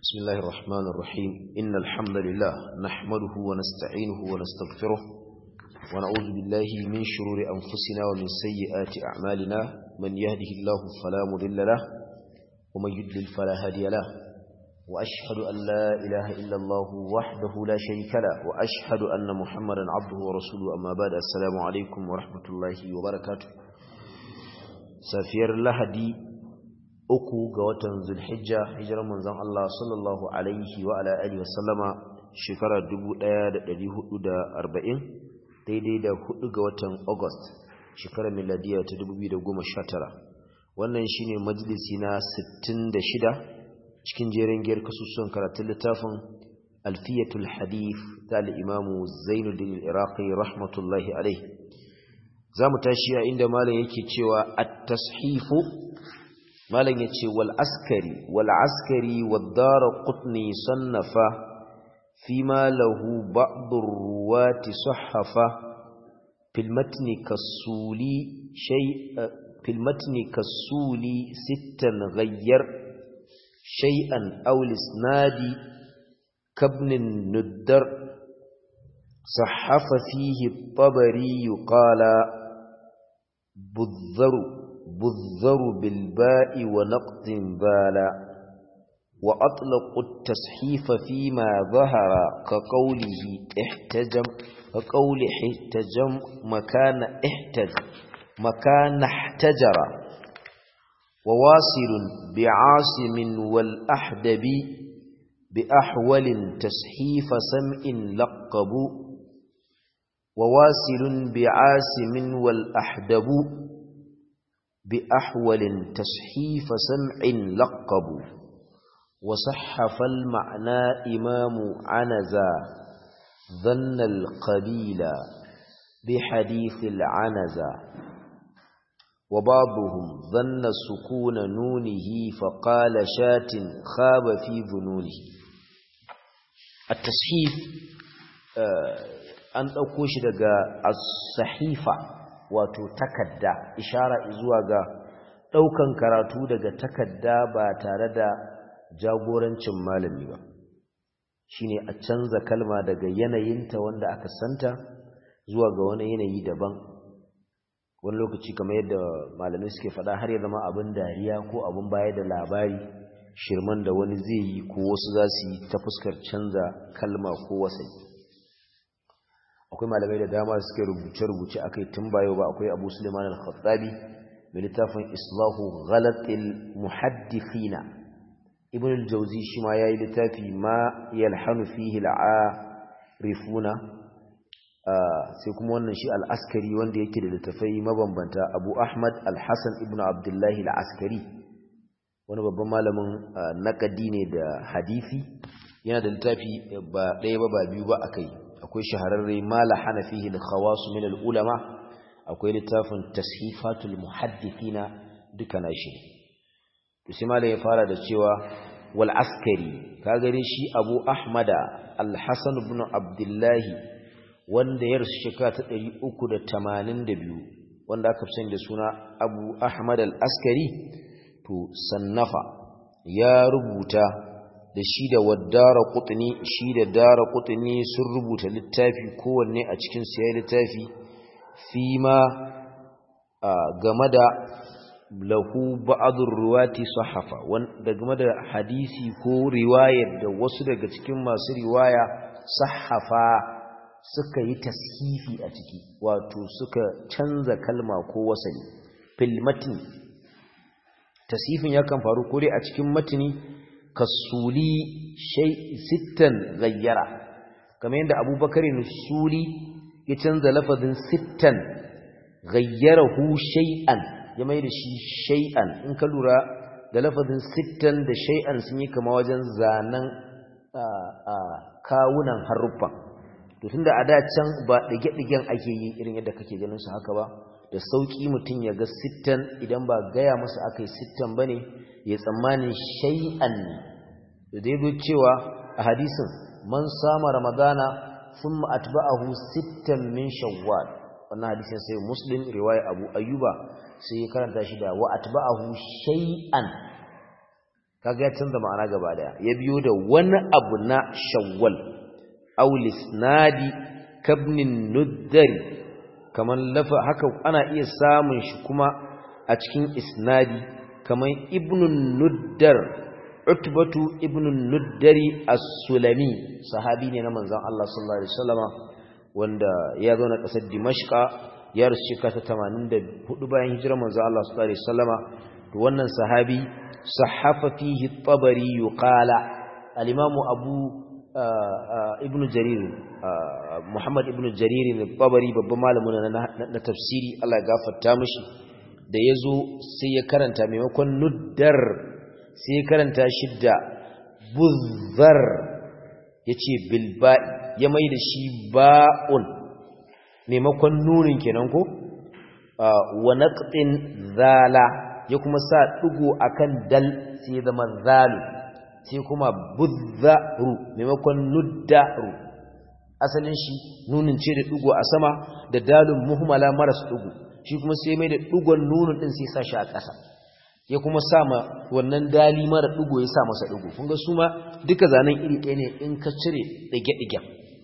بسم الله الرحمن الرحيم إن الحمد لله نحمده ونستعينه ونستغفره ونعوذ بالله من شرور أنفسنا ومن سيئات أعمالنا من يهده الله فلا مضل له ومن يضلل فلا هادي له وأشهد أن لا إله إلا الله وحده لا شريك له وأشهد أن محمدا عبده ورسوله أما بعد السلام عليكم ورحمة الله وبركاته سافير لهدي uku ga watan zulhijja hijirar manzon Allah sallallahu alaihi wa ala alihi wa sallama shekara 1440 daidai da hudu ga watan August shekarar miladiya ta 2019 wannan shine majalisi na 66 cikin jerin giyar kasusuwan karatun littafin alfiyatul hadith ta al-imamu Zainuddin al-Iraqi rahmatullahi alaihi zamu tashi a inda malam yake cewa at-tashifu malam ya ce wal askari wal askari waddara qutni sannafa fi ma lahu ba'dur ruwati sahhafa fil matni kasuli shay fil matni kasuli sittan ghayyar shay'an aw lisnadi kabnin nuddar sahhafa fihi at-tabari qala budharu بالذر بالباء ونقد بالا وأطلق التصحيف فيما ظهر كقوله احتجم كقول احتجم مكان احتج مكان احتجر وواصل بعاصم والأحدب بأحول تصحيف سمع لقب وواصل بعاصم والأحدب بأحول تصحيف سمع لقب وصحف المعنى إمام عنزا ظن القبيل بحديث العنزا وبعضهم ظن سكون نونه فقال شات خاب في ظنونه التصحيف أن أقوش لغا الصحيفة wato takadda ishara zuwa ga daukan karatu daga takadda ba tare da jagorancin malami ba shine a canza kalma daga yanayinta wanda aka santa zuwa ga wani yanayi daban wani lokaci kamar yadda malamai suke faɗa har ya zama abin dariya ko abin baya da labari shirman da wani zai yi ko wasu za su yi ta fuskar canza kalma ko wasai akwai malamai da dama suke rubuce-rubuce a kai tun bayo ba akwai abu suleiman al-khattabi mai littafin islahu ghalatil muhaddithina ibn al-jawzi shi ma yayi littafi ma yalhanu fihi al-arifuna sai kuma wannan shi al-askari wanda yake da littafai mabambanta abu ahmad al-hasan ibn abdullahi al-askari wani babban malamin naqadi ne da hadisi yana da littafi ba ɗaya ba ba biyu ba akai akwai shahararre mala hana fihi al-khawas min al-ulama akwai littafin tashifatul muhaddithina duka nashi to sai mala ya fara da cewa wal askari ka gare shi abu ahmada al-hasan ibn abdullah wanda ya rasu shekara ta 382 wanda aka fi da suna abu ahmad al-askari to sannafa ya rubuta da shi da waddara kutuni shi da dara kutuni sun rubuta littafi kowanne a cikin su yayi littafi fi ma game da lahu ba'dur ruwati sahafa wanda game da hadisi ko riwayar da wasu daga cikin masu riwaya sahafa suka yi tashifi a ciki wato suka canza kalma ko wasani fil matni tasifin yakan faru ko dai a cikin matni kasuli shay sittan gayyara kamar yadda abubakar nusuli ya canza lafazin sittan gayyarahu shay'an ya mai da shi shay'an in ka lura da lafazin sittan da shay'an sun yi kama wajen zanen kawunan haruffan to tunda a da can ba dige-digen ake yi irin yadda kake ganin su haka ba da sauki mutum ya ga sittan idan ba gaya masa aka yi sittan ba ne ya tsammanin shay'an ne da ya cewa a hadisin man sama ramadana sun ma'atba'ahu sittan min shawwal wannan hadisin sai muslim riwaya abu ayyuba sai ya karanta shi da wa atba'ahu shay'an kaga ya canza ma'ana gaba daya ya biyo da wani abu na shawwal aw lisnadi kabnin nuddari kaman lafa haka ana iya samun shi kuma a cikin isnadi kaman ibnun nuddar utbatu ibnun nuddari as-sulami sahabi ne na manzon Allah sallallahu alaihi wasallama wanda ya zo na kasar dimashqa ya rasu shekara ta 84 bayan hijirar manzon Allah sallallahu alaihi wasallama to wannan sahabi sahafa fihi at-tabari yuqala al-imamu abu ibnu jarir muhammad ibnu jarir al-tabari babban malamin na tafsiri Allah ya gafarta mishi da yazo sai ya karanta maimakon nuddar sai ya karanta shi da buzzar yace bil ba'i ya mai da shi ba'un maimakon nunin kenan ko wa naqtin zala ya kuma sa digo akan dal sai ya zama zalu sai kuma budzaru maimakon nuddaru asalin shi nunin ce da dugo a sama da dalun muhmala maras dugo shi kuma sai mai da dugon nunin din sai sa shi a ƙasa ya kuma sa ma wannan dali mara dugo ya sa masa dugo kun ga su ma duka zanen iri ɗaya ne in ka cire ɗige-ɗige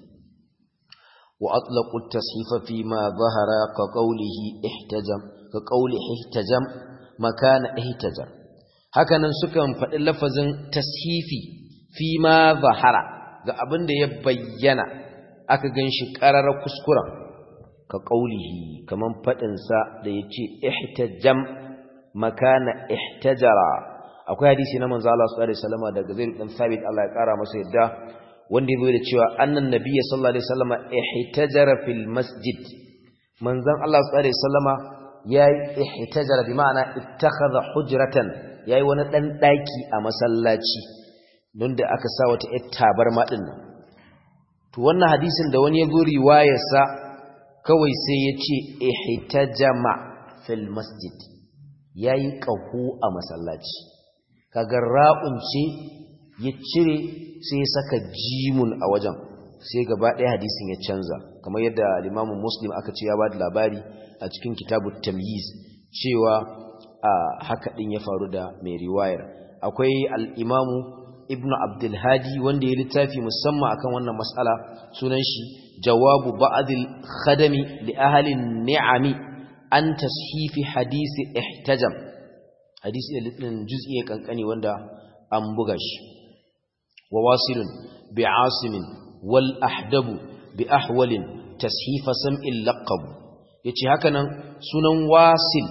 wa atlaqu at-tashifa fi ma zahara ka qawlihi ihtajam ka qawli ihtajam makana ihtajam hakanan sukan faɗi lafazin tashifi fi ma zahara ga abin da ya bayyana aka gan shi ƙararar kuskuren ka ƙaulihi kamar faɗinsa da ya ce ihtajam makana ihtajara akwai hadisi na manzo Allah sallallahu alaihi wasallam daga Zaid dan Thabit Allah ya ƙara masa yadda wanda ya da cewa annan nabiyyi sallallahu alaihi wasallam ihtajara fil masjid manzon Allah sallallahu alaihi wasallam yayi ihtajara bi ma'ana ittakhadha hujratan yayi wani dan daki a masallaci don da aka sa wata yar tabarma din nan to wannan hadisin da wani ya zo riwayarsa kawai sai ya ce ihtajama fil masjid yayi qahu a masallaci kaga ra'un ce ya cire sai ya saka jimun a wajen sai gaba ɗaya hadisin ya canza kamar yadda al-Imam Muslim aka ce ya ba da labari a cikin kitabut tamyiz cewa a haka din ya faru da mai riwayar akwai al-Imam Ibn Abdul Hadi wanda ya littafi musamman akan wannan mas'ala sunan shi jawabu ba'dil khadami li ahli ni'ami an tashifi hadisi ihtajam hadisi da juz'i kankani wanda an buga shi wa wasilun bi asimin wal ahdabu bi ahwalin tashifa sam'il laqab yace haka nan sunan wasil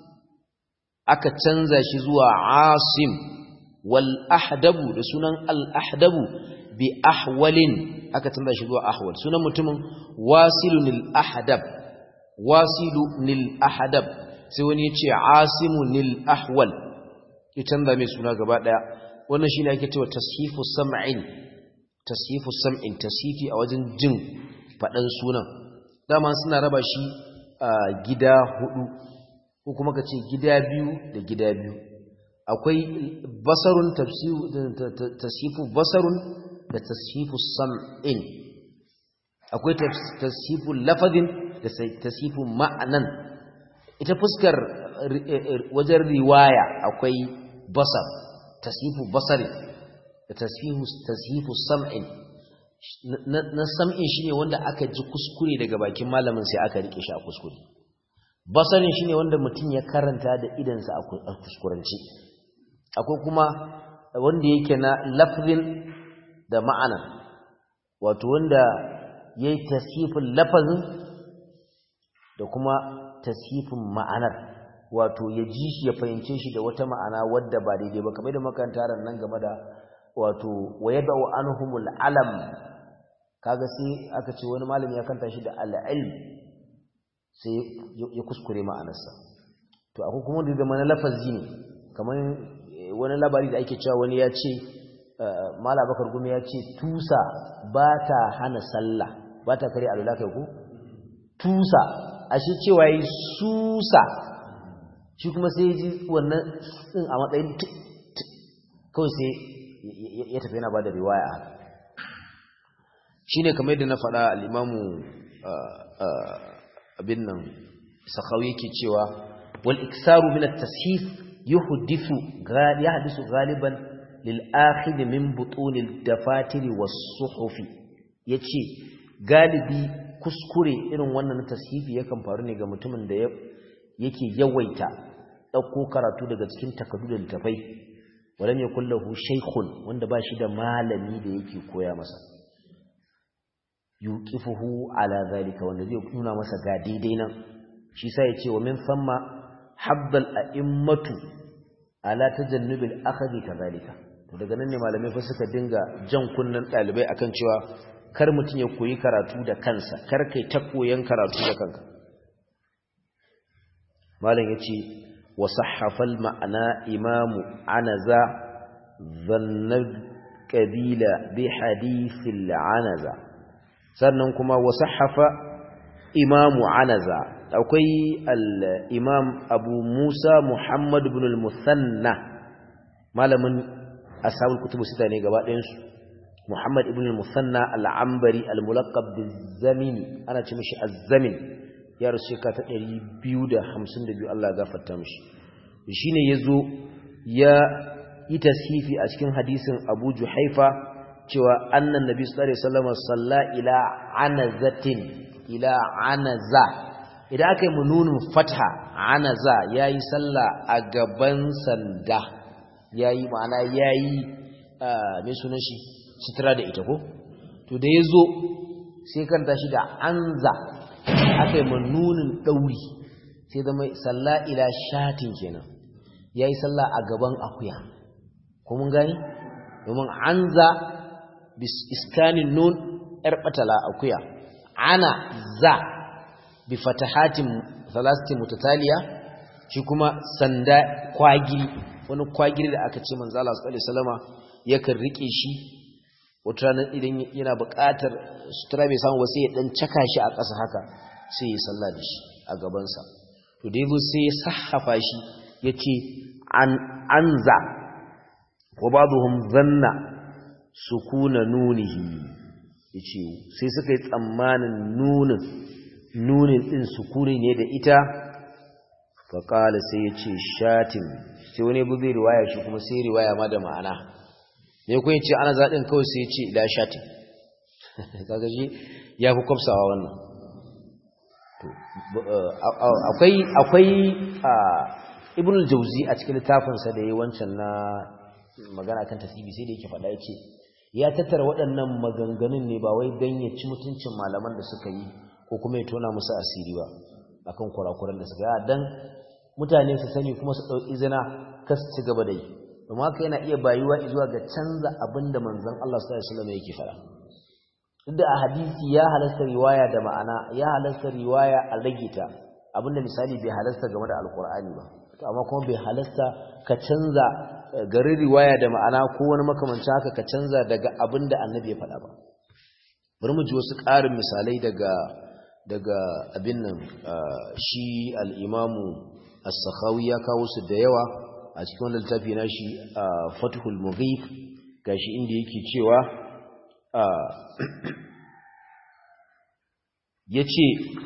aka canza shi zuwa asim wal ahdabu da sunan al ahdabu bi ahwalin aka canza shi zuwa ahwal sunan mutumin wasilun al ahdab wasilun al ahdab sai wani yace asimun al ahwal ya canza mai suna gaba daya wannan shine ake cewa tashifu sam'in tashifu sam'in tashifi a wajen jin fadan sunan dama suna raba shi gida hudu ko kuma kace gida biyu da gida biyu akwai basarun tashifu basarun da tashifu sam'in akwai tashifu lafazin da tashifu ma'anan ita fuskar wajen riwaya akwai basar tashifu basari da tashifu sam'in na sam'in shine wanda aka ji kuskure daga bakin malamin sai aka rike shi a kuskure basarin shine wanda mutum ya karanta da idansa a kuskuranci akwai kuma wanda yake na lafzin da ma'ana wato wanda yayi tasifin lafazin da kuma tasifin ma'anar wato ya ji shi ya fahimce shi da wata ma'ana wadda ba daidai ba kamar da makaranta nan game da wato wayadau anhumul alam kaga sai aka ce wani malami ya kanta shi da al-ilm sai ya kuskure ma'anarsa to akwai kuma da zama na lafazi ne kamar wani labari da ake cewa wani ya ce mala bakar gumi ya ce tusa ba ta hana sallah ba ta kare alula kai ku tusa ashe cewa yi susa shi kuma sai ya ji wannan din a matsayin kawai sai ya tafi yana ba da riwaya haka shi ne kamar yadda na faɗa al'imamu abin nan sakawi yake cewa wal iksaru min at-tashif yuhdithu ya hadisu galiban lil akhid min butunil dafatiri was suhufi yace galibi kuskure irin wannan tashifi yakan faru ne ga mutumin da yake yawaita dauko karatu daga cikin takaddu da littafai walam yakul lahu shaykhun wanda ba shi da malami da yake koya masa yuqifuhu ala zalika wanda zai nuna masa ga daidai nan shi sai ya ce wa min famma habbal a'immatu ala tajannubil akhdi kadhalika to daga nan ne malamai fa suka dinga jan kunnan dalibai akan cewa kar mutun ya koyi karatu da kansa kar kai ta koyan karatu da kanka malam yace wa sahhafal ma'ana imamu anaza dhanna qabila bi hadithil anaza sannan kuma wa sahhafa imamu anaza akwai al-imam abu musa muhammad ibn al-musanna malamin ashabul kutubu sita ne gaba ɗayansu muhammad ibn al-musanna al-ambari al-mulaqab bizamini ana ce mishi az-zamin ya rasu ka ta 252 Allah ya gafarta mishi shine yazo ya yi tasifi a cikin hadisin abu juhaifa cewa annan nabi sallallahu alaihi wasallam salla ila anazatin ila anaza idan aka yi mununin fatha anaza ya yi sallah a gaban sanda ya yi ma'ana ya yi mai sunan shi sutura da ita ko to da ya zo sai kanta shi da anza aka yi mununin ɗauri sai zama sallah ila shatin kenan ya yi sallah a gaban akuya ko mun gani domin anza bis iskanin nun ‘yar ɓatala akuya ana za bi fatahatin thalathati mutataliya shi kuma sanda kwagiri wani kwagiri da aka ce manzo Allah sallallahu alaihi wasallama yakan rike shi wata ranar idan yana buƙatar sutura bai samu ba sai ya dan caka shi a ƙasa haka sai ya salla da shi a gaban sa to da yazo sai ya sahhafa shi yace an anza wa ba'dhum zanna sukuna nunihi yace sai suka yi tsammanin nunin nunin ɗin sukuni ne da ita faƙala sai ya ce shatin sai wani bu zai riwaya shi kuma sai riwaya ma da ma'ana ne kun ce ana zaɗin kawai sai ya ce ila shatin kaga shi ya fi kwafsawa wannan akwai akwai ibn al-jawzi a cikin littafinsa da yayi wancan na magana kan tasbihi sai da yake faɗa yace ya tattara waɗannan maganganun ne ba wai dan ya ci mutuncin malaman da suka yi ko kuma ya tona musu asiri ba akan kurakuran da suka yi dan mutane su sani kuma su dauki zina kas ci gaba da yi kuma haka yana iya bayuwa zuwa ga canza abin da manzon Allah sallallahu alaihi wasallam yake fara duk da a hadisi ya halasta riwaya da ma'ana ya halasta riwaya a rage ta abinda misali bai halasta game da alkur'ani ba to amma kuma bai halasta ka canza garin riwaya da ma'ana ko wani makamancin haka ka canza daga abin da annabi ya faɗa ba bari mu ji wasu ƙarin misalai daga daga abin nan shi al'imamu as-sakhawi ya kawo su da yawa a cikin wannan littafi na shi fathul mughith gashi inda yake cewa yace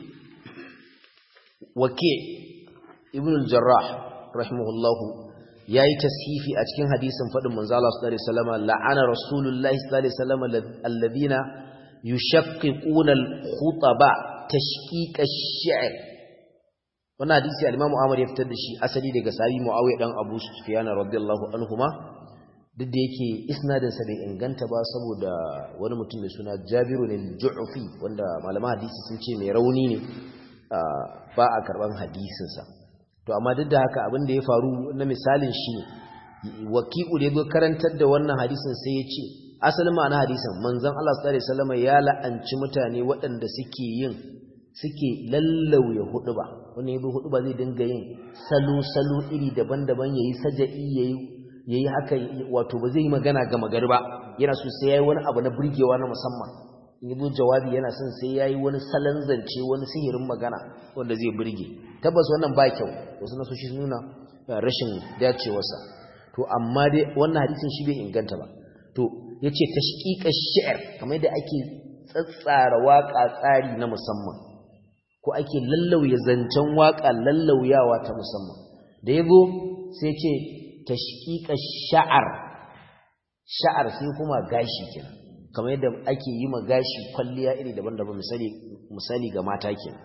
wake ibn al-jarrah rahimahullahu yayi tasifi a cikin hadisin fadin manzo Allah sallallahu alaihi wasallam la'ana rasulullahi sallallahu alaihi wasallam alladhina yushaqiquna al-khutaba tashqiq ash-shi'r wannan hadisi al-Imam Ahmad ya fitar da shi asali daga sahabi Muawiya dan Abu Sufyan radiyallahu anhuma duk da yake isnadin sa bai inganta ba saboda wani mutum mai suna Jabiru al-Ju'fi wanda malaman hadisi sun ce mai rauni ne ba a karban hadisin sa to amma duk da haka abin da ya faru na misalin shi ne waki'u da ya karantar da wannan hadisin sai ya ce asalin ma'ana hadisin manzon Allah sallallahu alaihi wasallam ya la'anci mutane waɗanda suke yin suke lallauya huduba wani yabi huduba zai dinga yin salo salo iri daban-daban yayi saja'i yayi yayi haka wato ba zai yi magana ga magari ba yana so sai yayi wani abu na burgewa na musamman in yi jawabi yana son sai yayi wani salon zance wani sihirin magana wanda zai burge tabbas wannan ba kyau wasu nasoshi sun nuna rashin dacewarsa to amma dai wannan hadisin shi bai inganta ba to yace tashqiqa shi'r kamar da ake tsatsara waka tsari na musamman ko ake lallauya zancen waka lallauyawa ta musamman da yazo sai ce tashqiqa sha'ar sha'ar sai kuma gashi kenan kamar yadda ake yi ma gashi kwalliya iri daban-daban misali misali ga mata kenan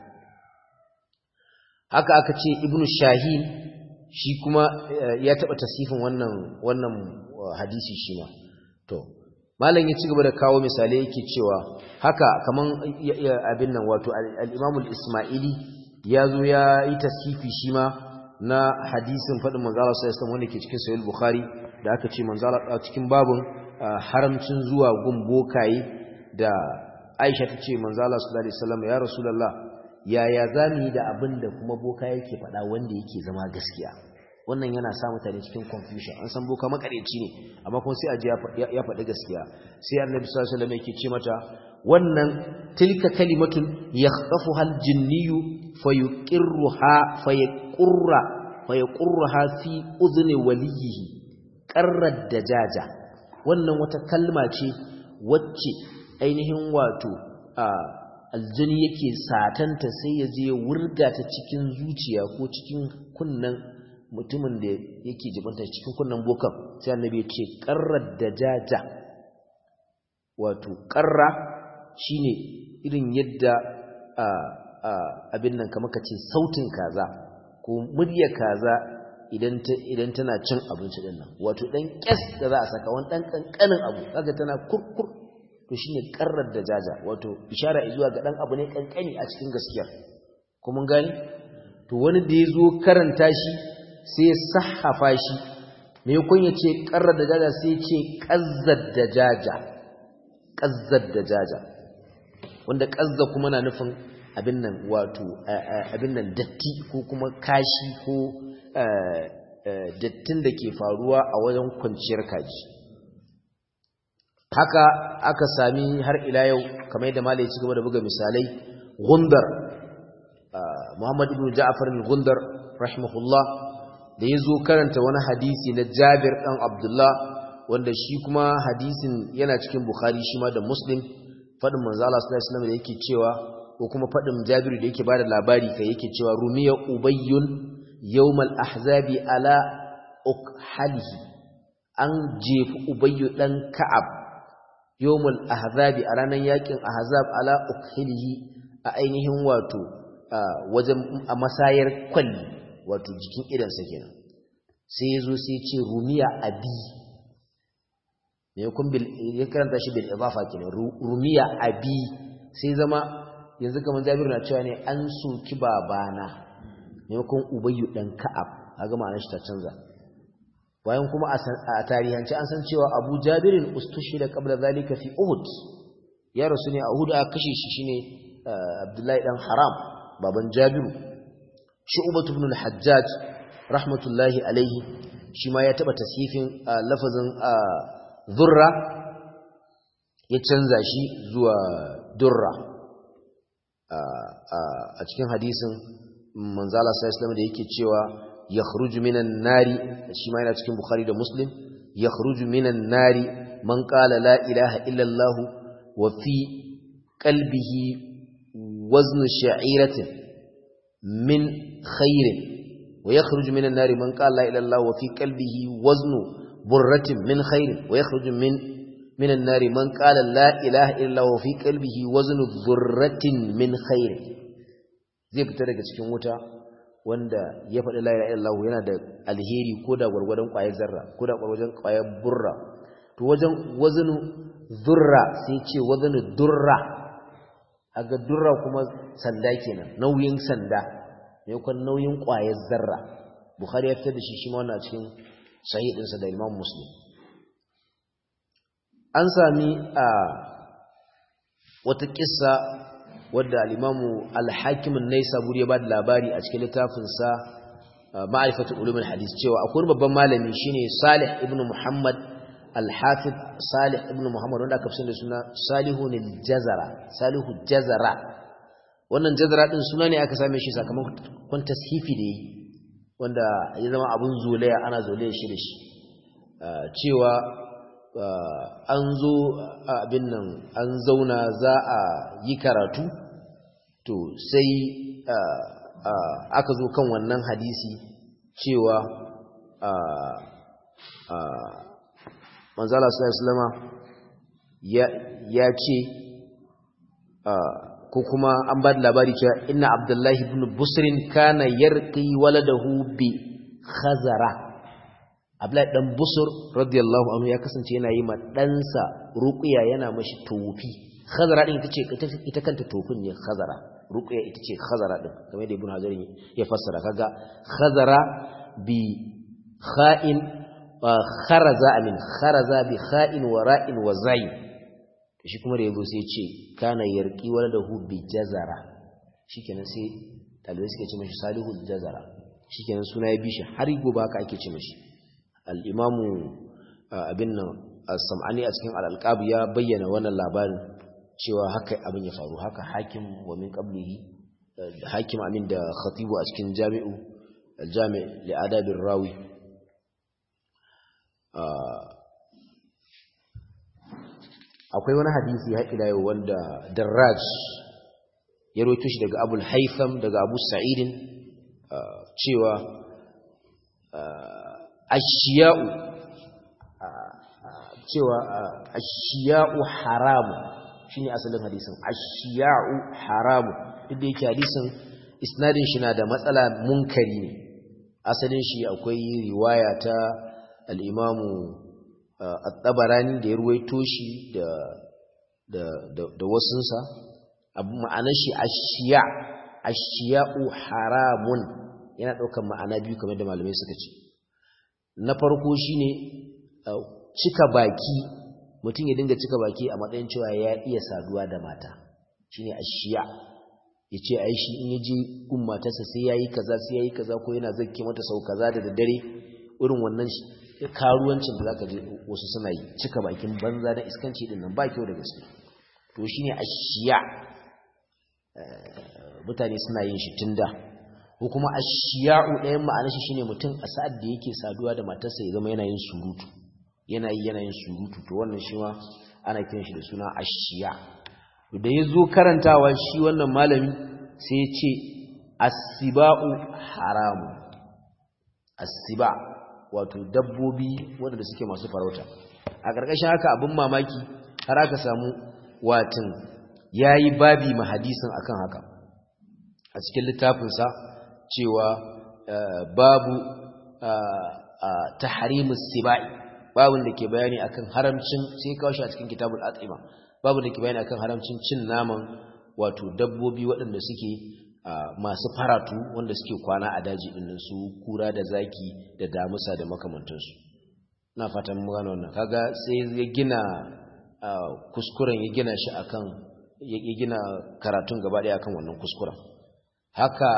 haka aka ce ibnu shahin shi kuma ya taba tasifin wannan wannan hadisi shi ma to malam ya ci gaba da kawo misalai yake cewa haka kaman abin nan wato al-Imam al-Isma'ili ya zo ya yi tasifi shi ma na hadisin fadin manzo Allah sallallahu alaihi wasallam wanda ke cikin sahih bukhari da aka ce manzo Allah cikin babun haramcin zuwa gun bokaye da Aisha ta ce manzo Allah sallallahu alaihi wasallam ya rasulullah yaya zamu yi da abin da kuma boka yake faɗa wanda yake zama gaskiya wannan yana sa mutane cikin confusion an san boka makareci ne amma kuma sai aje ya faɗi gaskiya sai annabi sallallahu alaihi wasallam yake ce mata wannan tilka kalimatun yakhtafuha aljinniyu fayuqirruha fayaqurra fayaqurruha fi udhni waliyihi qarrad dajaja wannan wata kalma ce wacce ainihin wato aljini yake satanta sai ya je wurga ta cikin zuciya ko cikin kunnan mutumin da yake jibanta cikin kunnan bokan sai annabi ya ce qarrad dajaja wato qarra shine irin yadda abin nan kamar kace sautin kaza ko murya kaza idan ta idan tana cin abinci din nan wato dan kes da za a saka wani dan kankanin abu kaga tana kurkur to shine qarrar dajaja wato ishara zuwa ga dan abu ne kankani a cikin gaskiyar ko mun gani to wani da yazo karanta shi sai ya sahafa shi me yakon ya ce qarrar dajaja sai ya ce qazzad dajaja qazzad dajaja wanda qazza kuma na nufin abin nan wato abin nan datti ko kuma kashi ko dattin da ke faruwa a wajen kwanciyar kaji haka aka sami har ila yau kamar yadda malai ci gaba da buga misalai gundar Muhammad ibn Ja'far al-Gundar rahimahullah da yazo karanta wani hadisi na Jabir dan Abdullah wanda shi kuma hadisin yana cikin Bukhari shi ma da Muslim fadin manzo Allah sallallahu alaihi wasallam da yake cewa ko kuma fadin Jabir da yake bada labari kai yake cewa rumiya ubayyun yawmal ahzabi ala ukhalihi an jefi ubayyu dan ka'ab yawmal ahzabi a ranar yakin ahzab ala ukhilihi a ainihin wato wajen a masayar kwalli wato jikin idansa kenan sai yazo sai ya ce rumiya abi ne kun bil ya karanta shi bil idafa kenan rumiya abi sai zama yanzu kamar Jabir na cewa ne an soki babana maimakon ubayyu dan ka'ab kaga ma'anar shi ta canza bayan kuma a tarihance an san cewa Abu Jabirin ustushhida qabla zalika fi Uhud ya rasu ne a Uhud aka kashe shi shine Abdullahi dan Haram baban Jabiru Shu'bah ibn al-Hajjaj rahmatullahi alaihi shi ma ya taba tasifin lafazin zurra ya canza shi zuwa durra a cikin hadisin manzala sallallahu da yake cewa yakhruju minan nari shi ma yana cikin bukhari da muslim yakhruju minan nari man qala la ilaha illa allah wa fi qalbihi wazn sha'iratin min khairin wa yakhruju minan nari man qala la ilaha illa allah wa fi qalbihi wazn burratin min khairin wa yakhruju min minan nari man qala la ilaha illa allah wa fi qalbihi wazn dhurratin min khairin zai fita daga cikin wuta wanda ya faɗi la ilaha illallah yana da alheri ko da gwargwadon ƙwayar zarra ko da gwargwadon ƙwayar burra to wajen wazanu zurra sai ce wazanu durra aga durra kuma sanda kenan nauyin sanda ne kun nauyin ƙwayar zarra bukhari ya fitar da shi shi ma wannan cikin sahih ɗinsa da imam muslim an sami a wata kissa wadda al'imamu alhakimin nai saburi ya ba da labari a cikin littafinsa ma'arifatun ulumin hadis cewa akwai babban malami shine salih ibn muhammad alhafid salih ibn muhammad wanda aka fi da suna salihu ne jazara salihu jazara wannan jazara din suna ne aka same shi sakamakon tashifi da yi wanda ya zama abun zolaya ana zolaya shi da shi cewa an zo abin nan an zauna za a yi karatu to sai aka zo kan wannan hadisi cewa manzala sallallahu ya ya ce ko kuma an ba da labari cewa inna abdullahi ibn busrin kana yarqi waladahu bi khazara abdullahi dan busur radiyallahu anhu ya kasance yana yi ma ɗansa ruqya yana mashi tofi khazara din ita ce ita kanta tofin ne khazara ruqya ita ce khazara din kamar da ibn hajar ya fassara kaga khazara bi kha'in kharaza amin kharaza bi kha'in wa ra'in wa zayn shi kuma da yabo sai ce kana yarqi waladahu bi jazara shikenan sai talibai suke ce mashi salihu jazara shikenan suna ya bishi har gobe haka ake ce mashi al-imamu abin nan as-sam'ani a cikin al-alqab ya bayyana wannan labarin cewa haka abin ya faru haka hakim wa min qablihi hakim amin da khatibu a cikin jami'u al-jami' li adabir rawi akwai wani hadisi har ila yau wanda Darraj ya rawaito shi daga Abu Haytham daga Abu Sa'id cewa ashiya'u cewa ashiya'u haramu shine asalin hadisin ashiya'u haramu duk da yake hadisin isnadin shi na da matsala munkari ne asalin shi akwai riwaya ta al-imamu at-tabarani da ya ruwaito shi da da da, da wasunsa abu ma'anar shi ashiya ashiya'u haramun yana daukar ma'ana biyu kamar da malamai suka ce na farko shine cika baki mutum ya dinga cika baki a matsayin cewa ya iya saduwa da mata shine ashiya yace ai shi in yaje gun matarsa sai yayi kaza sai yayi kaza ko yana zakke mata sau kaza da daddare irin wannan karuwancin da zaka je wasu suna yi cika bakin banza da iskanci din nan ba kyau da gaske to shine ashiya mutane suna yin shi tunda ko kuma ashiya'u ɗayan ma'anar shi shine mutum a sa'ad da yake saduwa da matarsa ya zama yana yin surutu yana yi yana yin surutu to wannan shi ma ana kiran shi da suna ashiya da ya zo karantawa shi wannan malami sai ya ce asiba'u haramu asiba wato dabbobi waɗanda suke masu farauta a ƙarƙashin haka abin mamaki har aka samu watan ya yi babi ma hadisin akan haka a cikin littafinsa cewa babu tahrimus sibai babun da ke bayani akan haramcin sai kawo shi a cikin kitabul atima babun da ke bayani akan haramcin cin naman wato dabbobi waɗanda suke masu faratu wanda suke kwana a daji ɗin su kura da zaki da damusa da makamantansu na fatan mu gano wannan kaga sai ya gina kuskuren ya gina shi akan ya gina karatun gaba ɗaya akan wannan kuskuren haka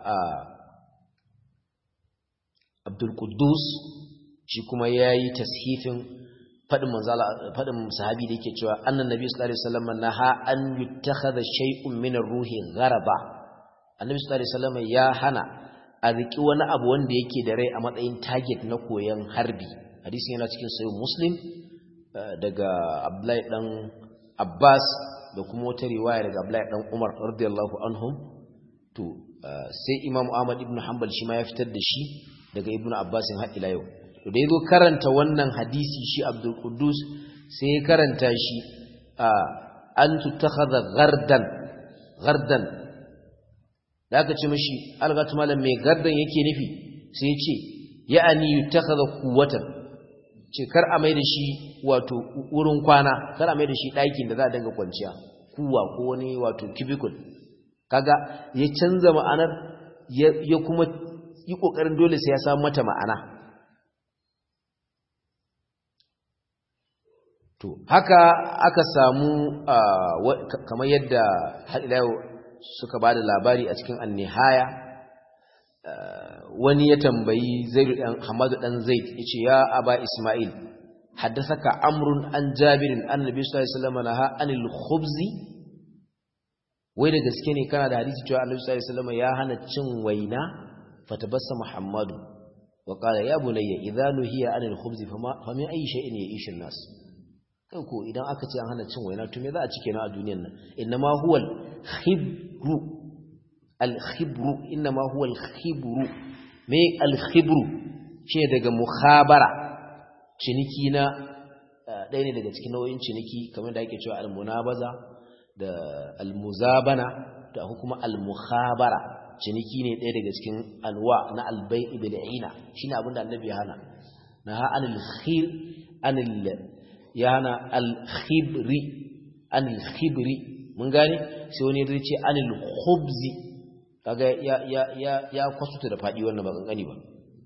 Abdul Quddus shi kuma yayi tashifin fadin manzala fadin sahabi da yake cewa annan nabi sallallahu alaihi wasallam naha an yuttakhadha shay'un min ar-ruhi gharaba annabi sallallahu alaihi wasallam ya hana a riki wani abu wanda yake da rai a matsayin target na koyon harbi hadisin yana cikin sahih muslim daga Abdullahi dan Abbas da kuma wata riwaya daga Abdullahi dan Umar radiyallahu anhum to sai Imam Ahmad ibn Hanbal shi ma ya fitar da shi daga Ibn Abbas har ila yau to da yazo karanta wannan hadisi shi Abdul Quddus sai ya karanta shi an tutakhadha ghardan ghardan da aka ce mishi algatu malam mai gardan yake nufi sai ya ce ya'ani yutakhadha quwwatan ce kar a mai da shi wato wurin kwana kar a mai da shi ɗakin da za a dinga kwanciya kuwa ko wani wato cubicle kaga ya canza ma'anar ya kuma yi ƙoƙarin dole sai ya samu mata ma'ana to haka aka samu kamar yadda haɗilayo suka ba da labari a cikin annihaya wani ya tambayi zaidu ɗan hamadu ɗan zaid ya ce ya aba ismail haddasaka amrun an jabirin an nabi sallallahu alaihi wasallam naha anil khubzi wai da gaske ne kana da hadisi cewa annabi sallallahu alaihi wasallam ya hana cin waina fatabassa muhammadu wa qala ya bunayya idza nuhiya anil khubzi fama fa min ayi shay'in ya'ishu nas kai ko idan aka ce an hana cin waina to me za a cike na a duniyar nan innama huwal khibru al khibru innama huwal khibru me al khibru ce daga mukhabara ciniki na ɗaya ne daga cikin nau'in ciniki kamar da ake cewa almunabaza da almuzabana da kuma almukhabara ciniki ne ɗaya daga cikin alwa na albai'i bil ina shine abin da annabi ya hana na ha anil khir anil ya hana al khibri anil khibri mun gane sai wani ya ce anil khubzi kaga ya ya ya ya kwasuta da fadi wannan ba kankani ba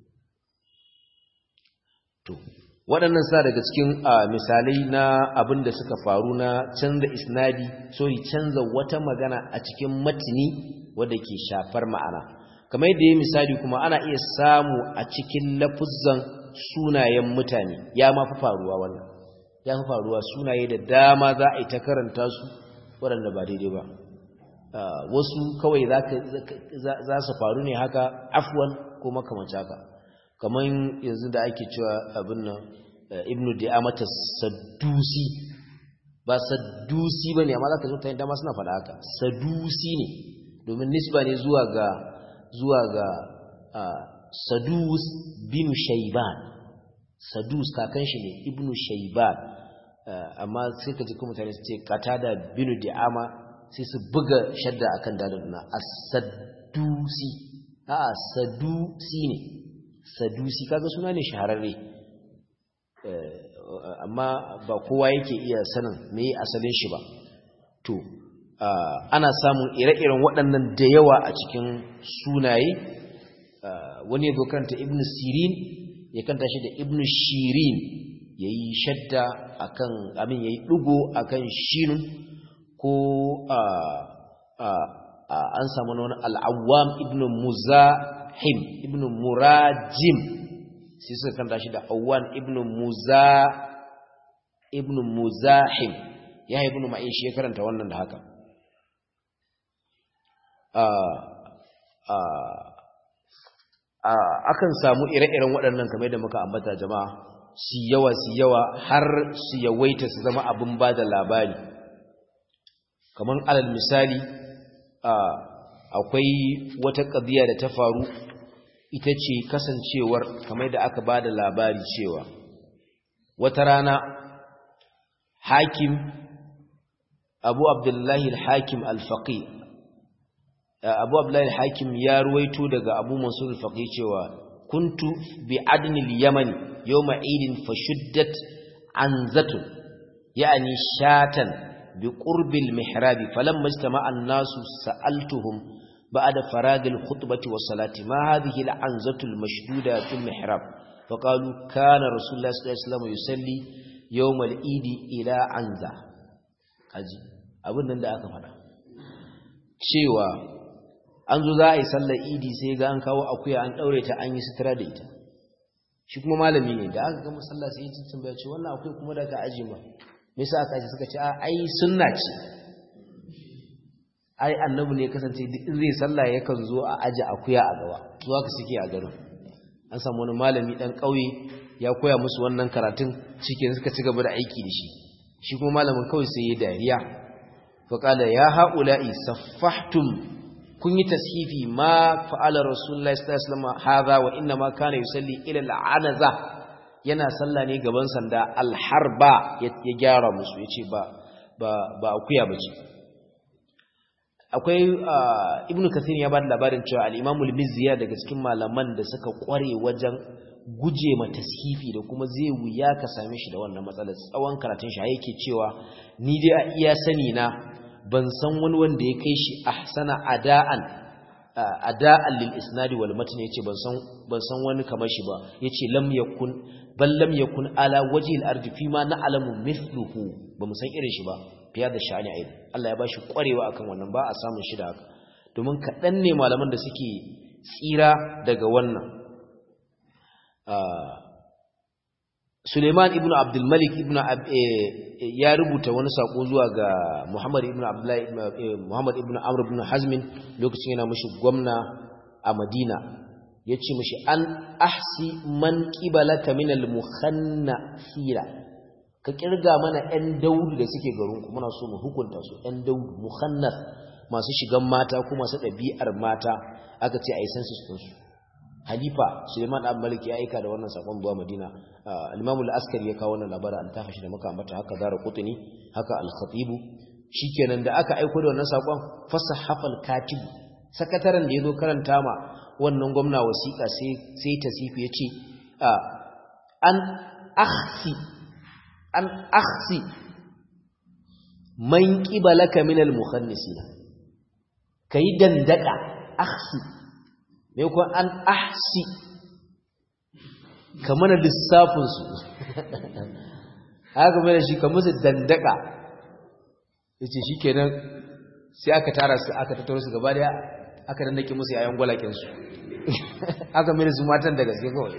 to waɗannan sa daga cikin misalai na abin da suka faru na canza isnadi sorry canza wata magana a cikin matini wadda ke shafar ma'ana kamar yadda ya misali kuma ana iya samu a cikin lafuzzan sunayen mutane ya ma fi faruwa wannan ya fi faruwa sunaye da dama za a yi ta karanta su waɗanda ba daidai ba wasu kawai za su faru ne haka afwan ko makamanci haka kamar yanzu da ake cewa abin nan ibnu di'amata saddusi ba saddusi ba ne amma za ka zo ta yin dama suna faɗa haka sadusi ne domin nisba ne zuwa ga zuwa ga sadus bin shaiban sadus kakan shi ne ibnu shaiban amma sai ka ji kuma mutane su ce kata da binu di'ama sai su buga shadda akan daliluna as-saddusi a sadusi ne sadusi kaga suna ne shahararre amma ba kowa yake iya sanin me asalin shi ba to ana samun ire-iren waɗannan da yawa a cikin sunaye wani ya karanta ibn sirin ya kanta shi da ibn shirin ya yi shadda akan amin ya yi ɗugo akan shinun ko an samu wani al'awam ibn muzahim ibn murajim sai suka kanta shi da awan ibn muza ibn muzahim ya ibn ma'in shi ya karanta wannan da haka akan samu ire-iren waɗannan kamar da muka ambata jama'a su yawa su yawa har su yawaita su zama abin ba da labari kamar alal misali akwai wata ƙadiyya da ta faru ita ce kasancewar kamar da aka ba da labari cewa wata rana hakim abu abdullahi al-hakim al-faqi abu abdullahi al-hakim ya ruwaito daga abu mansur al-faqi cewa kuntu bi adni al-yaman yawma idin fashuddat anzatun yani shatan bi qurbi al-mihrab falamma ijtama'a an-nasu sa'altuhum ba'da farag al-khutbati was-salati ma hadhihi al-anzatu al-mashduda fi al-mihrab faqalu kana rasulullah sallallahu alaihi wasallam yusalli yawm al-eid ila anza kaji abin nan da aka faɗa cewa an zo za a yi sallar idi sai ga an kawo akuya an ɗaure ta an yi sutura da ita shi kuma malami ne da aka gama sallah sai yi tambaya ce wannan akuya kuma da ka aji ma me yasa aka aji suka ce a ai sunna ce ai annabi ne kasance duk in zai sallah yakan zo a aji akuya a gaba zuwa ka suke a garin an samu wani malami dan ƙauye ya koya musu wannan karatun cikin suka ci gaba da aiki da shi shi kuma malamin kawai sai ya dariya faƙala ya haula'i saffahtum kun yi tashifi ma fa'ala rasulullahi sallallahu alaihi wasallam hadha wa inna ma kana yusalli ila al'anaza yana salla ne gaban sanda alharba ya gyara musu yace ba ba ba akuya bace akwai ibnu kathir ya bada labarin cewa al-imam al-mizzi daga cikin malaman da suka kware wajen guje ma tashifi da kuma zai wuya ka same shi da wannan matsalar tsawon karatun shi yake cewa ni dai a iya sani na ban san wani wanda ya kai shi ahsana ada'an ada'an lil isnadi wal matn yace ban san ban san wani kamar shi ba yace lam yakun bal lam yakun ala wajhi al ardi fi ma na'lamu mithluhu ba mu san irin shi ba fiya da sha'ani aid Allah ya bashi kwarewa akan wannan ba a samun shi da haka domin kaɗan ne malaman da suke tsira daga wannan Suleiman ibn Abdul Malik ibn ya rubuta wani sako zuwa ga Muhammad ibn Abdullah Muhammad ibn Amr ibn Hazm lokacin yana mishi gwamna a Madina yace mishi an ahsi man qibalaka min al mukhannafira ka kirga mana ɗan daudu da suke garin ku muna so mu hukunta su ɗan daudu mukhannaf masu shigan mata ko masu ɗabi'ar mata aka ce ai census din su halifa Suleiman Abdul Malik ya aika da wannan sakon zuwa Madina al-Imam al-Askari ya kawo wannan labarin an tafashi da muka ambata haka Zara Qutni haka al-Khatib shikenan da aka aika da wannan sakon fasahafal katib sakataren da yazo karanta ma wannan gwamna wasiƙa sai sai tasifi yace an akhsi an akhsi man qibalaka min al-mukhannisina kai dandaka akhsi me ko an ahsi kamar lissafin su haka mai shi kamar su dandaka yace shikenan sai aka tara su aka tattaro su gaba daya aka dandake musu yayan gwalakin su aka mai su matan da gaske kawai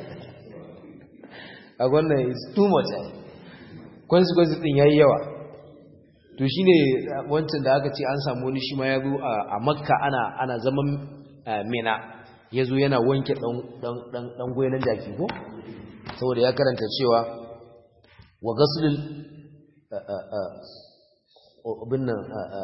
a wannan is too much consequences din yayi yawa to shine wancan da aka ce an samu wani shi ma ya zo a makka ana ana zaman mina ya zo yana wanke ɗan goyonin jaki ko saboda ya karanta cewa wa gasulul binnan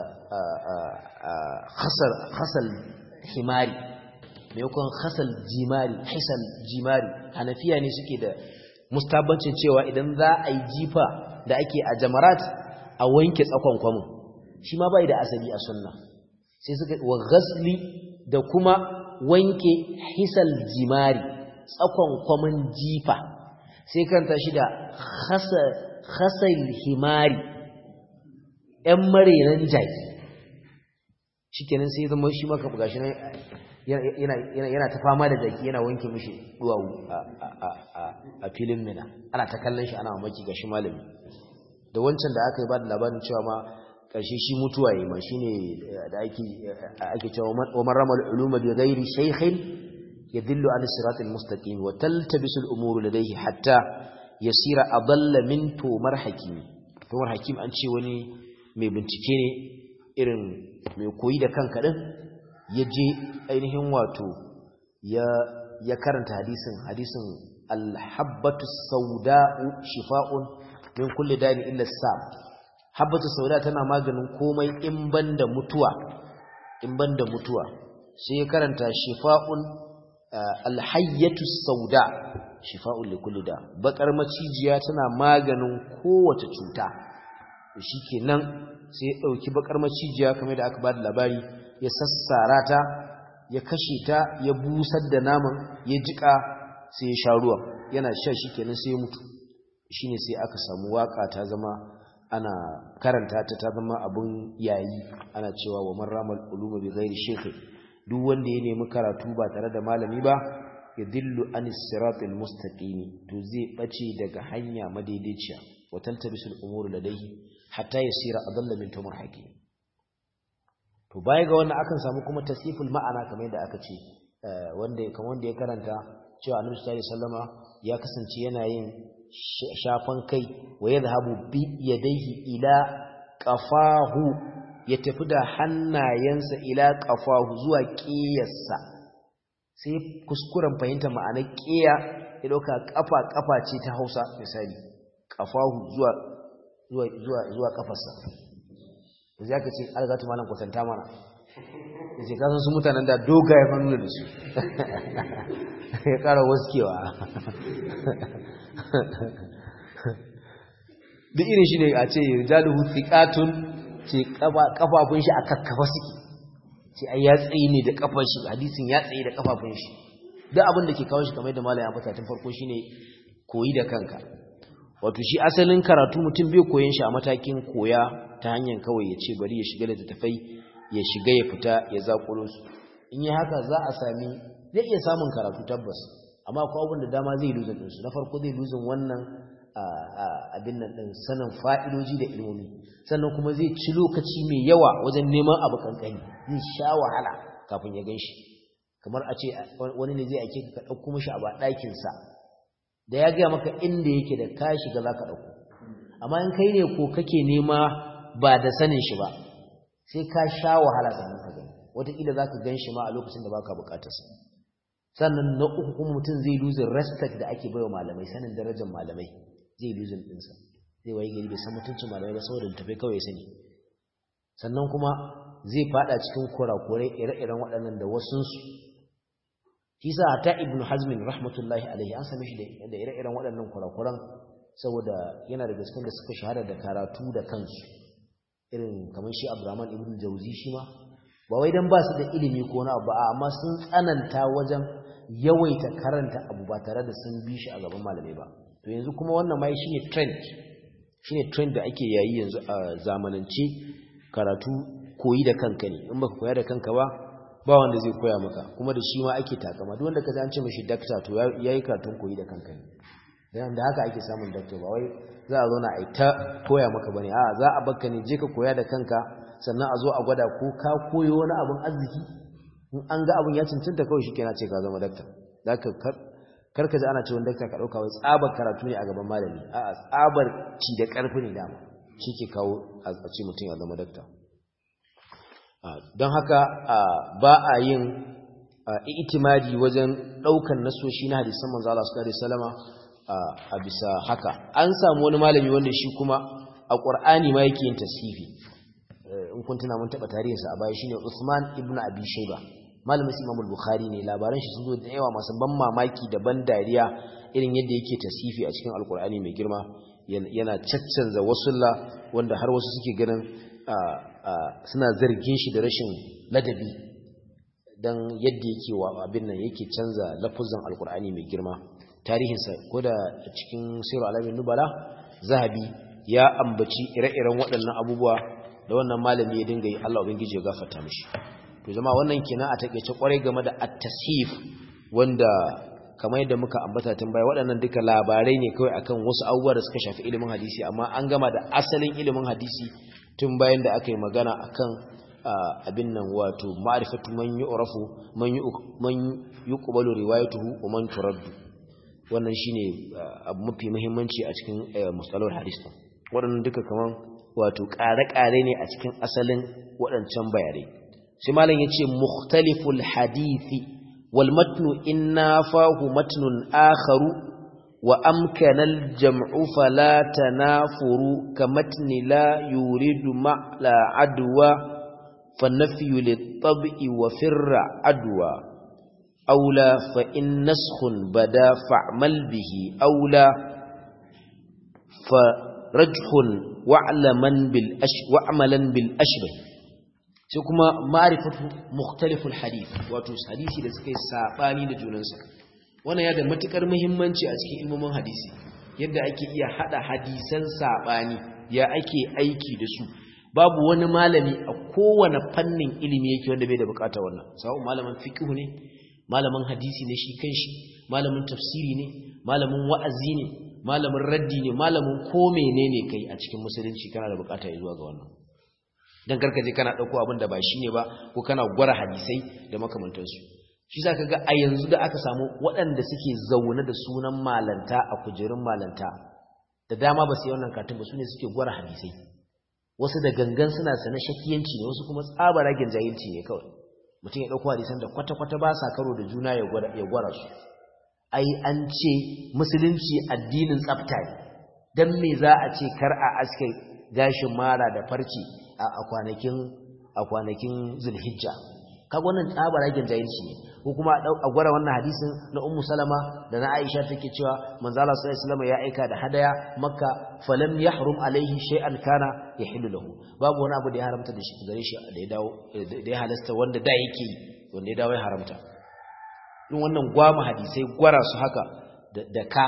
hasal himari maimakon hasal jimari hisal jimari hanafiya ne suke da mustabancin cewa idan za a yi jifa da ake a jamarat a wanke tsakon kwamin shi ma bai da asali a sunna sai suka wa gasli da kuma wanke hisal jimari tsakon kwamin jifa sai kanta shi da hasal himari ‘yan marinan jaki shi kenan sai zama shi maka buga shi yana ta fama da jaki yana wanke mishi duwawu a filin mina ana ta kallon shi ana mamaki ga shi malami da wancan da aka yi ba da labarin cewa ma ƙarshe shi mutuwa yi ma shi ne da ake cewa wa maramar uluma bi gairi shaikhin ya dillo an siratul mustaqim wa taltabisu al-umuru ladayhi hatta yasira adalla min tumar hakimi tumar hakim an ce wani mai bincike ne irin mai koyi da kanka din ya je ainihin wato ya ya karanta hadisin hadisin al-habbatu sauda'u shifa'un min kulli dani illa sam habbatu sauda tana maganin komai in banda mutuwa in banda mutuwa sai ya karanta shifa'un alhayyatu sauda shifa'un likulli da bakar macijiya tana maganin kowace cuta shikenan sai ya dauki bakar macijiya kamar da aka bada labari ya sassara ta ya kashe ta ya busar da naman ya jika sai ya sha ruwa yana sha shikenan sai ya mutu shine sai aka samu waka ta zama ana karanta ta ta zama abun yayi ana cewa wa man ramal uluma bi ghairi shaykh duk wanda ya nemi karatu ba tare da malami ba ya dillu anis siratil mustaqim to zai bace daga hanya madaidaiciya wa tantabisul umuru ladayhi hatta yasira adalla min tumur hakim to baya ga wannan akan samu kuma tasiful ma'ana kamar yadda aka ce wanda kamar wanda ya karanta cewa annabi sallallahu alaihi wasallama ya kasance yana yin shafan kai wa yadhhabu bi yadayhi ila qafahu ya tafi da hannayensa ila qafahu zuwa qiyarsa sai kuskuren fahimta ma'anar qiya ya dauka kafa kafa ce ta Hausa misali qafahu zuwa zuwa zuwa zuwa kafarsa sai aka ce algatu malam kwatanta mana yace kasan su mutanen da dogaye fannu da su ya kara waskewa duk irin shi ne a ce rijaluhu thiqatun ce kafafun shi a kakkafa suke ce ai ya tsaye ne da kafan shi hadisin ya tsaye da kafafun shi duk abin da ke kawo shi kamar da malaya fata tun farko shine koyi da kanka wato shi asalin karatu mutum bai koyon shi a matakin koya ta hanyar kawai ya ce bari ya shiga da tafai ya shiga ya fita ya zakulo su in yi haka za a sami zai iya samun karatu tabbas amma akwai abin da dama zai luzin ɗinsu na farko zai luzin wannan abin nan ɗin sanin fa'idoji da ilmomi sannan kuma zai ci lokaci mai yawa wajen neman abu kankani zai sha wahala kafin ya gan shi kamar a ce wani ne zai ake ka ɗauko mashi abu a ɗakinsa da ya gaya maka inda yake da ka shiga za ka ɗauko amma in kai ne ko kake nema ba da sanin shi ba sai ka sha wahala sannan ka gani wataƙila za ka gan shi ma a lokacin da baka buƙatarsa sannan na uku kuma mutum zai losing respect da ake baiwa malamai sanin darajar malamai zai losing ɗinsa zai waye gari bai san mutuncin malamai ba saboda littafai kawai sani sannan kuma zai fada cikin kurakurai ire-iren waɗannan da wasunsu shi sa ta ibn hazmin rahmatullahi alaihi an same shi da ire-iren waɗannan kurakuran saboda yana da gaskiyar da suka shahara da karatu da kansu irin kamar shi abdurrahman ibn jauzi shi ma ba wai dan ba su da ilimi ko na abu amma sun tsananta wajen yawaita karanta abu ba tare da sun bi shi a gaban malamai ba to yanzu kuma wannan mai shine trend shine trend da ake yayi yanzu a zamanance karatu koyi da kanka ne in baka koya da kanka ba ba wanda zai koya maka kuma da shi ma ake takama duk wanda ka an ce mishi dakta to yayi karatun koyi da kanka ne dan da haka ake samun dakta ba wai za a zo na ai ta koya maka bane a za a baka ne je ka koya da kanka sannan a zo a gwada ko ka koyo wani abun arziki in an ga abun ya cancanta kawai shikenan ce ka zama dakta zaka kar ka ji ana cewa dakta ka dauka wai tsabar karatu ne a gaban malami a'a tsabar ci da karfi ne dama shike kawo a ce mutum ya zama dakta don haka ba a yin itimadi wajen daukan nasoshi na hadisan manzo Allah sallallahu alaihi wasallama a bisa haka an samu wani malami wanda shi kuma a Qur'ani ma yake yin tasfifi in kun tuna mun taba tarihinsa a baya shine Usman ibn Abi Shayba malamin Imam al-Bukhari ne labaran shi sun zo da yawa masu ban mamaki da ban dariya irin yadda yake tasfifi a cikin Al-Qur'ani mai girma yana caccanza wasulla wanda har wasu suke ganin suna zargin shi da rashin ladabi dan yadda yake wa abin nan yake canza lafuzan Al-Qur'ani mai girma tarihinsa ko da cikin Sirru Alamin Nubala Zahabi ya ambaci ire-iren waɗannan abubuwa da wannan malami ya dinga yi Allah ubangiji ya gafarta mishi to zama wannan kenan a takeice kwarai game da at-tasif wanda kamar yadda muka ambata tun baya waɗannan duka labarai ne kawai akan wasu abubuwa da suka shafi ilimin hadisi amma an gama da asalin ilimin hadisi tun bayan da aka yi magana akan abin nan wato ma'rifatu man yu'rafu man man yuqbalu riwayatuhu wa man turaddu wannan shine abu mafi muhimmanci a cikin mustalahul hadis waɗannan duka kaman wato ƙare-ƙare ne a cikin asalin waɗancan bayanai sai malam ya ce mukhtaliful hadithi wal matnu inna fahu matnun akharu wa amkanal jam'u fala tanafuru ka matni la yuridu ma'la adwa fa nafyu lit-tab'i wa firra adwa aula fa in naskhun bada fa'mal bihi aula fa rajhun wa'laman bil ash wa'malan bil ashbah sai kuma ma'rifatu mukhtaliful hadith wato hadisi da suka yi sabani da junansa wannan ya da matukar muhimmanci a cikin ilmomin hadisi yadda ake iya hada hadisan sabani ya ake aiki da su babu wani malami a kowane fannin ilimi yake wanda bai da bukata wannan sawa'un malamin fiqh ne malamin hadisi ne shi kanshi malamin tafsiri ne malamin wa'azi ne malamin raddi ne malamin ko menene kai a cikin musulunci kana da bukata ya zuwa ga wannan dan karkaje kana dauko abin da ba shine ba ko kana gwara hadisai da makamantansu shi zaka ga a yanzu da aka samu waɗanda suke zaune da sunan malanta a kujerun malanta da dama ba su yi wannan katin ba sune suke gwara hadisai wasu da gangan suna sana shakiyanci ne wasu kuma tsabaragen jahilci ne kawai mutum ya dauko hadisan da kwata-kwata ba sa karo da juna ya gwara su ai an ce musulunci addinin tsafta ne dan me za a ce kar a aske gashin mara da farci a kwanakin a kwanakin zulhijja kaga wannan tsabaragen jahilci ne ko kuma a gwara wannan hadisin na ummu salama da na aisha take cewa manzo Allah sallallahu alaihi wasallam ya aika da hadaya makka falam yahrum alaihi shay'an kana yahillu lahu babu wani abu da ya haramta da shi gare shi da ya dawo da ya halasta wanda da yake wanda ya dawo ya haramta din wannan gwama hadisai gwara su haka da ka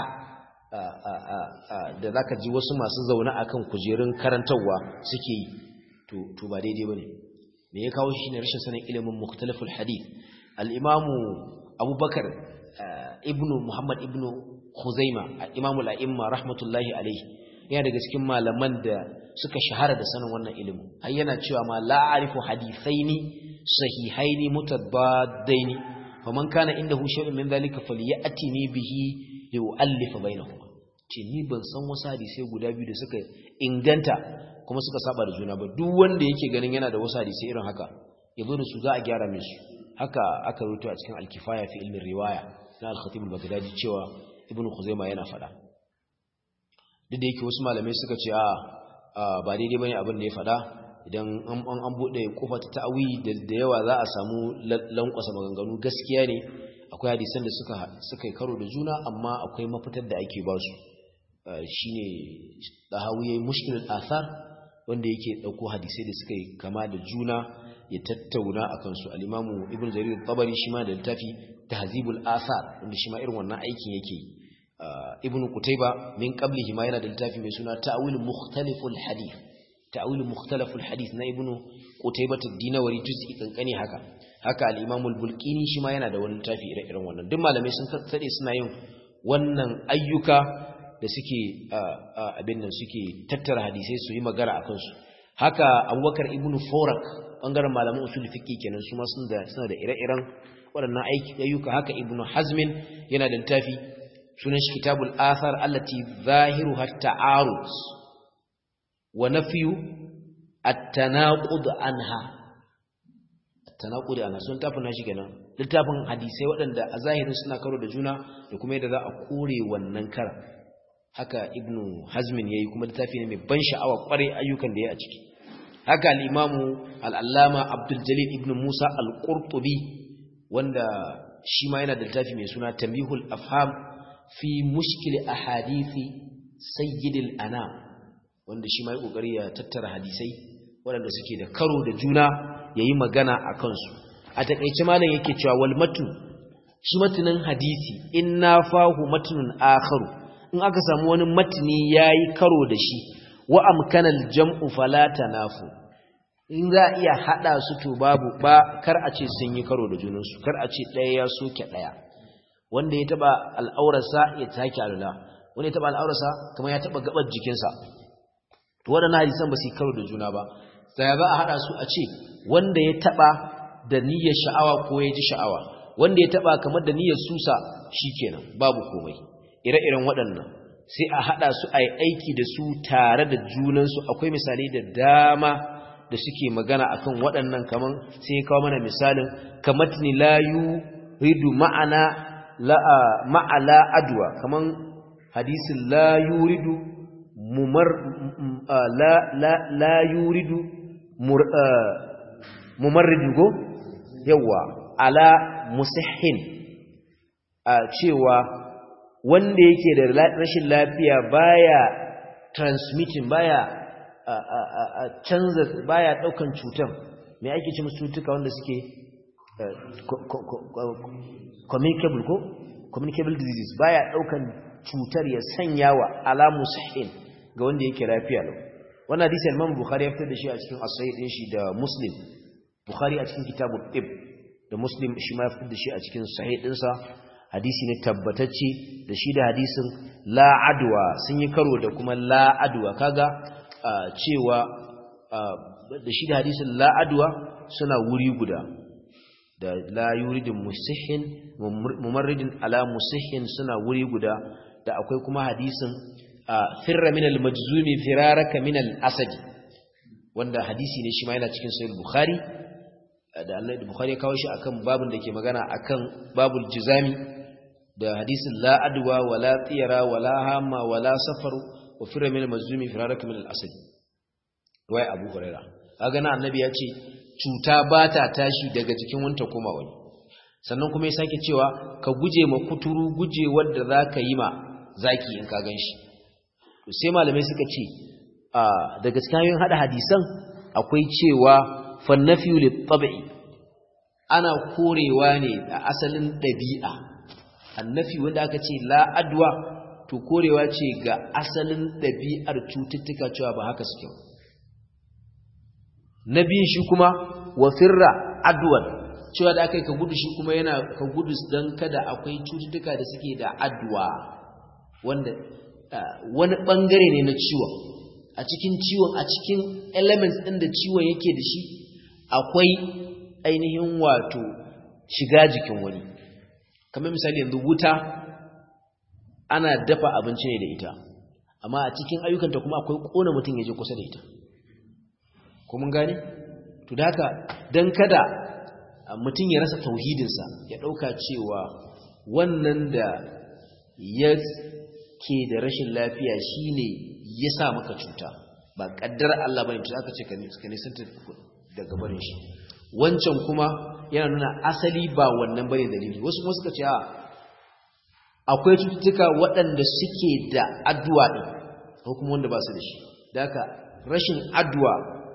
da zaka ji wasu masu zaune akan kujerun karantarwa suke yi to to ba daidai bane me ya kawo shi ne rashin sanin ilimin mukhtalaful hadith al-imamu abubakar ibnu muhammad ibnu khuzaima imamu al-a'imma rahmatullahi alayhi yana daga cikin malaman da suka shahara da sanin wannan ilimin har yana cewa ma la a'rifu hadithaini sahihaini mutabaddaini faman kana indahu shay'un min dhalika falyatini bihi li'allifa bainahuma ce ni ban san wasu hadisai guda biyu da suka inganta kuma suka saba da juna ba duk wanda yake ganin yana da wasu hadisai irin haka yazo da su za a gyara mishi haka aka rubuta a cikin al-kifaya fi ilmin riwaya na al-khatib al-baghdadi cewa ibnu khuzaima yana fada duk da yake wasu malamai suka ce a ba daidai bane abin da ya fada idan an an bude kofa ta ta'awi da yawa za a samu lankwasa maganganu gaskiya ne akwai hadisan da suka suka karo da juna amma akwai mafitar da ake ba su shine dahawiye mushkilul athar wanda yake dauko hadisai da suka yi kama da juna ya tattauna akan su al-imamu ibnu jarir at-tabari shi ma da littafi tahzibul athar wanda shi ma irin wannan aikin yake ibnu qutayba min qablihi ma yana da littafi mai suna ta'wil mukhtaliful hadith ta'wil mukhtaliful hadith na ibnu qutayba ad-dinawari juz'i kankani haka haka al-imam al-bulqini shi ma yana da wani littafi ire-iren wannan duk malamai sun tsade suna yin wannan ayyuka da suke abin nan suke tattara hadisai su yi magana akan su haka abubakar ibnu forak bangaren malaman usul fiqi kenan su ma suna da ire-iren waɗannan ayyuka haka ibnu hazmin yana da littafi sunan shi kitabul athar allati zahiruha ta'arud wa nafyu at-tanaqud anha at-tanaqud anha sun tafi na shi kenan littafin hadisai waɗanda a zahirin suna karo da juna da kuma yadda za a kore wannan kar haka ibnu hazmin yayi kuma littafi ne mai ban sha'awa kware ayyukan da ya a ciki haka al-imamu al-allama abdul jalil ibnu musa al-qurtubi wanda shi ma yana da littafi mai suna tambihul afham fi mushkil ahadithi sayyidil anam wanda shi ma yi kokari ya tattara hadisai waɗanda suke da karo da juna yayi magana a kansu a takeice malam yake cewa wal matn shi matanin hadisi inna fahu matnun akharu in aka samu wani matni yayi karo da shi wa amkana al jam'u fala tanafu in za a iya hada su to babu ba kar a ce sun yi karo da junansu kar a ce ɗaya ya soke ɗaya wanda ya taba al'aurarsa ya take alula wanda ya taba al'aurarsa kamar ya taba gabar jikinsa to waɗannan hadisan ba su karo da juna ba sai za a hada su a ce wanda ya taba da niyyar sha'awa ko ya ji sha'awa wanda ya taba kamar da niyyar susa shikenan babu komai ire-iren waɗannan sai a hada su a yi aiki da su tare da junansu akwai misalai da dama da suke magana akan waɗannan kaman sai kawo mana misalin kamatni la yuridu ma'ana la ma'ala adwa kaman hadisin la yuridu mumar la la la yuridu mumarridu go yawa ala musihhin a cewa wanda yake da rashin lafiya baya transmitting baya a canza baya daukan cutan me ake ce musu cutuka wanda suke communicable ko communicable disease baya daukan cutar ya sanya wa alamu sahin ga wanda yake lafiya lau wannan hadisi Imam Bukhari ya fitar da shi a cikin as-sahih din shi da Muslim Bukhari a cikin kitabut tib da Muslim shi ma ya fitar da shi a cikin sahih dinsa hadisi ne tabbatacce da shi da hadisin la adwa sun yi karo da kuma la adwa kaga cewa da shi da hadisin la'adwa suna wuri guda da la yuridin musihin mumarridin ala musihin suna wuri guda da akwai kuma hadisin firra min al-majzumi firaraka min al-asad wanda hadisi ne shi ma yana cikin sahih bukhari da Allah bukhari ya kawo shi akan babun da ke magana akan babul jizami da hadisin la adwa wala tiyara wala hamma wala safaru wa firra min al-majzumi firaraka min al-asad wai abu huraira kaga na annabi ya ce cuta ba ta tashi daga jikin wanta koma wani sannan kuma ya sake cewa ka guje ma kuturu guje wanda zaka yi ma zaki in ka ganshi to sai malamai suka ce a daga cikin hanyoyin hada hadisan akwai cewa fannafiyu lit-tab'i ana korewa ne a asalin dabi'a annafi wanda aka ce la adwa to korewa ce ga asalin dabi'ar cututtuka cewa ba haka suke ba na biyun shi kuma wa firra adwan cewa da aka yi ka gudu shi kuma yana ka gudu don kada akwai cututtuka da suke da adwa wanda wani bangare ne na ciwon a cikin ciwon a cikin elements ɗin da ciwon yake da shi akwai ainihin wato shiga jikin wani kamar misali yanzu wuta ana dafa abinci ne da ita amma a cikin ayyukanta kuma akwai ƙona mutum ya je kusa da ita ko mun gane to da haka dan kada mutum ya rasa tauhidinsa ya dauka cewa wannan da ya ke da rashin lafiya shine ya sa maka cuta ba kaddar Allah bane to aka ce ka nisanta daga barin shi wancan kuma yana nuna asali ba wannan bane dalili wasu kuma suka ce a akwai cututtuka waɗanda suke da addu'a ɗin ko kuma wanda ba su da shi da haka rashin addu'a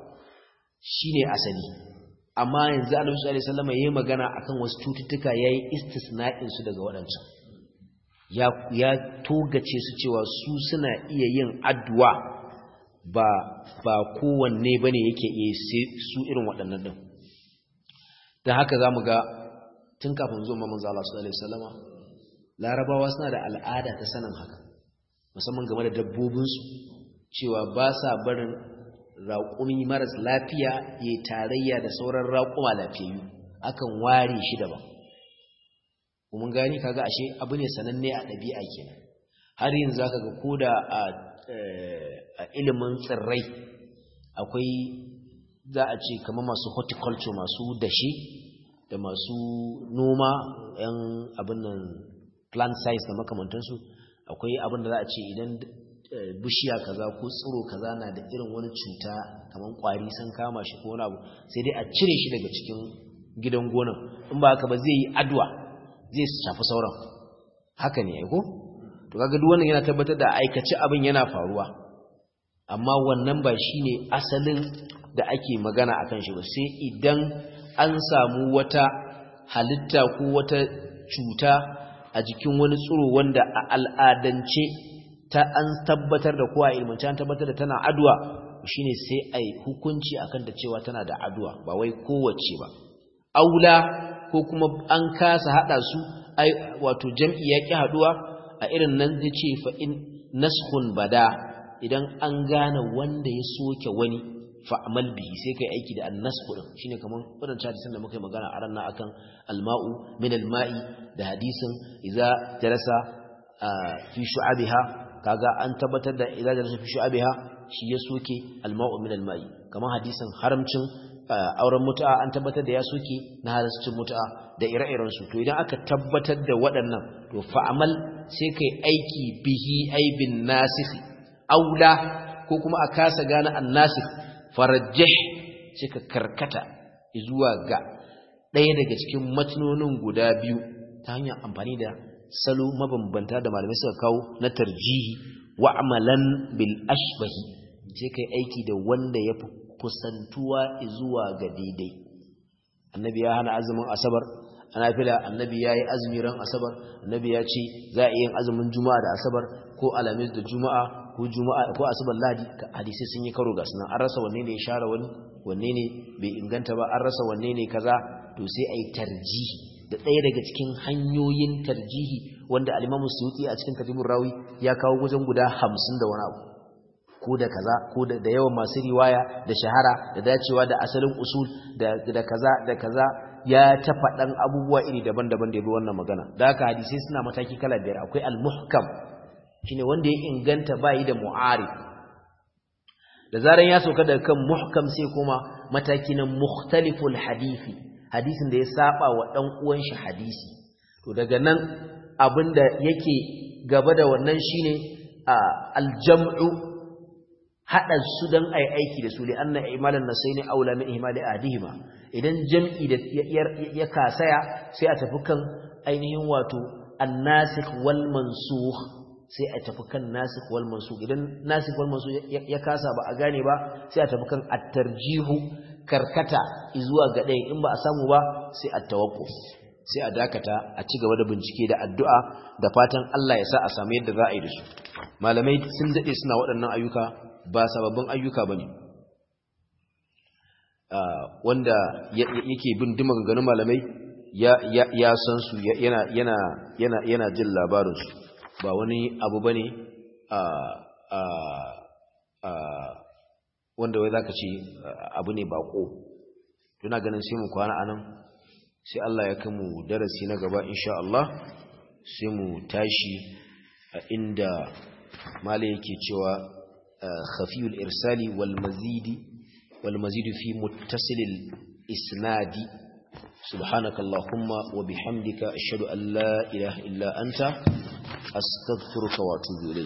shine asali amma yanzu annabi sallallahu alaihi wasallam yayi magana akan wasu cututtuka yayi istisna'in su daga waɗancan ya ya togace su cewa su suna iya yin addu'a ba ba kowanne bane yake iya su irin waɗannan din dan haka zamu ga tun kafin zuwa manzo Allah sallallahu alaihi wasallama larabawa suna da al'ada ta sanin haka musamman game da dabbobinsu cewa ba sa barin raƙumi maras lafiya ya tarayya da sauran raƙuma lafiyayyu akan ware shi daban kuma gani kaga ashe abu ne sananne a ɗabi'a kenan har yanzu zaka ga koda a a ilimin tsirrai akwai za a ce kamar masu horticulture masu dashe da masu noma yan abin nan plant science da makamantansu akwai abin da za a ce idan bishiya kaza ko tsiro kaza na da irin wani cuta kamar kwari sun kama shi ko wani abu sai dai a cire shi daga cikin gidan gonan in ba haka ba zai yi adwa zai shafi sauran haka ne aiko to kaga duk wannan yana tabbatar da aikace abin yana faruwa amma wannan ba shine asalin da ake magana akan shi ba sai idan an samu wata halitta ko wata cuta a jikin wani tsiro wanda a al'adance ta an tabbatar da kowa ilmanci an tabbatar da tana aduwa shine sai ai hukunci akan ta cewa tana da aduwa ba wai kowace ba aula ko kuma an kasa hada su ai wato jam'i ya ki haduwa a irin nan da ce fa in naskhun bada idan an gane wanda ya soke wani fa'amal bihi sai kai aiki da annasku din shine kaman wadancan hadisin da muka yi magana a ran nan akan alma'u min alma'i da hadisin idza jalasa fi shu'abiha kaga an tabbatar da idza jalasa fi shu'abiha shi ya soke alma'u min alma'i kaman hadisin haramcin auren mutu'a an tabbatar da ya soke na halascin mutu'a da ire-iren su to idan aka tabbatar da waɗannan to fa'amal sai kai aiki bihi aibin nasikh aula ko kuma a kasa gane annasikh farajjih sai ka karkata zuwa ga ɗaya daga cikin matnonin guda biyu ta hanyar amfani da salo mabambanta da malamai suka kawo na tarjihi wa amalan bil ashbahi sai kai aiki da wanda ya fi kusantuwa zuwa ga daidai annabi ya hana azumin asabar ana fila annabi ya yi azumi ran asabar annabi ya ce za a yi yin azumin juma'a da asabar ko alamis da juma'a ko juma'a ko asabar ladi hadisi sun yi karo ga sunan an rasa wanne ne ya share wani wanne ne bai inganta ba an rasa wanne ne kaza to sai ayi tarjihi da ɗaya daga cikin hanyoyin tarjihi wanda al-Imam Suyuti a cikin Katibur Rawi ya kawo wajen guda 50 da wani abu ko da kaza ko da yawan masu riwaya da shahara da dacewa da asalin usul da da kaza da kaza ya ta faɗan abubuwa iri daban-daban da ya bi wannan magana da haka hadisai suna mataki kala biyar akwai al-muhkam shine wanda ya inganta bayi da mu'arif da zaran ya sauka daga kan muhkam sai kuma mataki na mukhtaliful hadisi hadisin da ya saba wa dan uwan shi hadisi to daga nan abinda yake gaba da wannan shine aljam'u hada su dan ai aiki da su li anna imalan nasaini aula min ihmali adihima idan jam'i da ya kasaya sai a tafi kan ainihin wato annasikh wal mansukh sai a tafi kan nasikh wal mansukh idan nasikh wal mansukh ya kasa ba a gane ba sai a tafi kan at-tarjihu karkata zuwa ga ɗaya in ba a samu ba sai at-tawaqquf sai a dakata a ci gaba da bincike da addu'a da fatan Allah ya sa a samu yadda za a yi da su malamai sun dade suna waɗannan ayyuka ba sababbin ayyuka bane wanda yake bin dima ganganun malamai ya san su yana yana yana yana jin labarin su ba wani abu bane a a a wanda wai zaka ce abu ne bako tuna ganin sai mu kwana anan sai Allah ya kai mu darasi na gaba insha Allah sai mu tashi a inda mala yake cewa khafiyul irsali wal mazidi wal mazidu fi muttasilil isnadi سبحانك اللهم وبحمدك أشهد أن لا إله إلا أنت أستغفرك وأتوب إليك